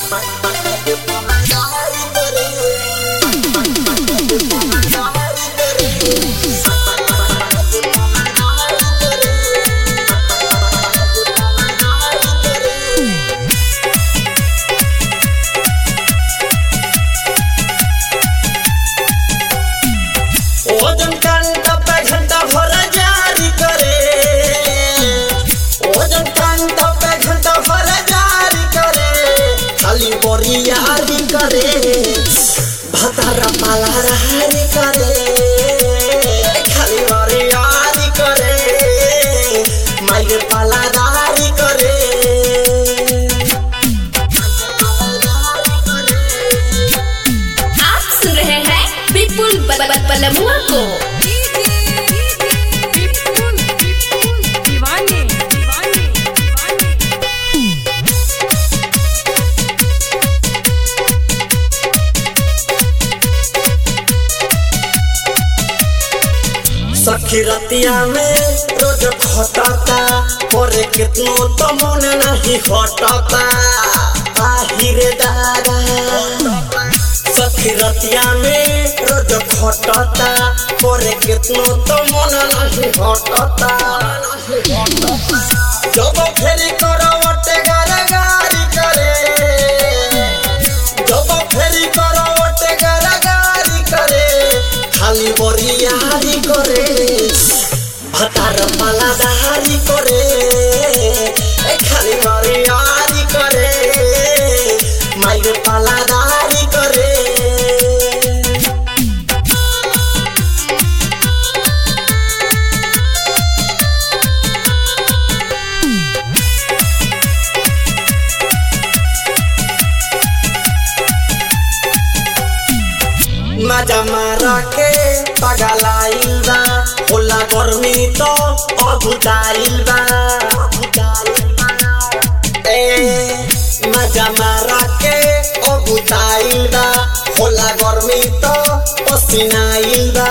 ओजन घंटा पे घंटा भर जारी करे ओजन घंटा पे घंटा भर जारी करे खाली बोरियारी करे भतारा पाला रहारी करे खाली बोरियारी करे माइर पाला दारी करे आप सुन रहे हैं विपुल ब- ब- बलमुआ को विपुल विपुल दीवाने दीवाने दीवाने सखी रतिया में रोज खटता करे कितनो तो मन नहीं हटता आहिरे दादा सखी रतिया में रोज खटता करे कितनो तो मन नहीं हटता जब फेरी करवटे गारगारी करे जब फेरी करवटे गारगारी करे खाली बरियारी करे भतार पालादारी करे ए खाली बरियारी करे माइर पालादारी करे मजा मारा के पगलाइल बा होला गर्मी तो अभुताइल बा ए मजा मारा के अभुताइल बा होला गर्मी तो पसीनाइल बा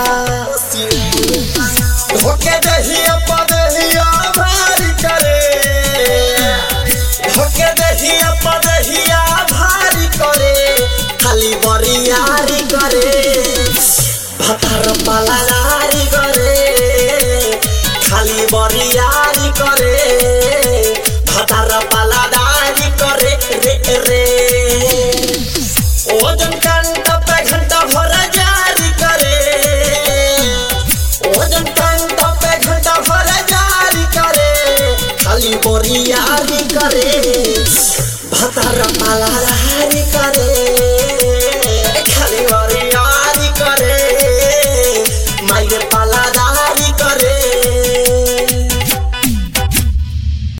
धोके दहिया पदहिया भारी करे धोके दहिया पदहिया भारी करे खाली बरियारी करे भतार पालादारी करे खाली बरियारी करे भतार पालादारी करे रे रे ओजन घंटा पे घंटा भर जारी करे ओजन घंटा पे घंटा भर जारी करे खाली बोरियारी करे भतार पालादारी करे